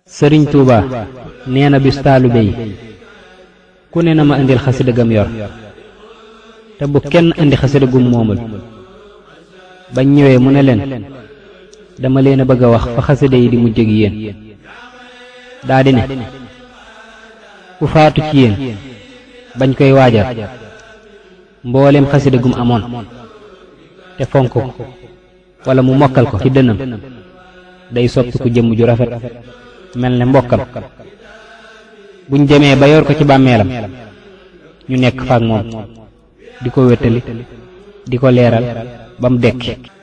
sëriñ tuuba nee na bis taalibe yi ku ne na ma indil xasida gam yor te bu kenn indi xasida gum moomul bañ ñëwee mu ne leen dama leen a bëgg a wax fa xasida yi di mujj ak yéen daa di ne ku faatu ci yéen bañ koy waajal mboolem xasida gum amoon te fonk ko wala mu mokkal ko ci dënam day soppi ku jëmm ju rafet mel ne mbokkam buñ demee ba yor ko ci bàmmeelam ñu nekk faak moom di ko wéttali di ko leeral ba mu dekki